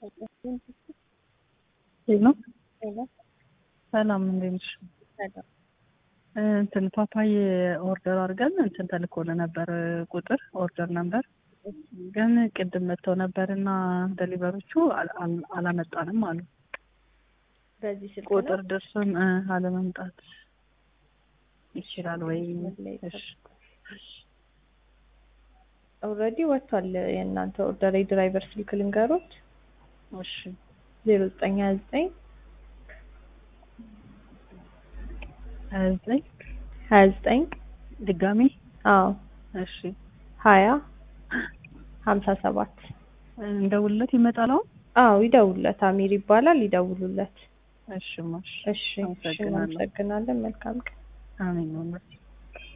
ሄሎ ሰላም እንዴት ነሽ? እንትን ፓፓዬ ኦርደር አድርገን እንትን ተልኮልህ ነበር ቁጥር ኦርደር ነበር ግን ቅድም መጥተው ነበር እና ደሊቨሮቹ አል- አል- አላመጣንም አሉ። በዚህ ስልክ ቁጥር ድርሱን እ አለመምጣት ይችላል ወይ? እሺ ኦልሬዲ ወጥቷል። የእናንተ ኦርደር የድራይቨር ስልክ ልንገሮት እሺ ዜሮ ዘጠኝ ሀያ ዘጠኝ ሀያ ዘጠኝ ሀያ ዘጠኝ ድጋሚ አዎ እሺ ሀያ ሀምሳ ሰባት እንደውልለት ይመጣል አሁን? አዎ ይደውሉለት። አሚር ይባላል። ይደውሉለት። እሺ ማሽ እሺ እሺ አመሰግናለሁ። እናመሰግናለን። መልካም ቀን። አሜን ነው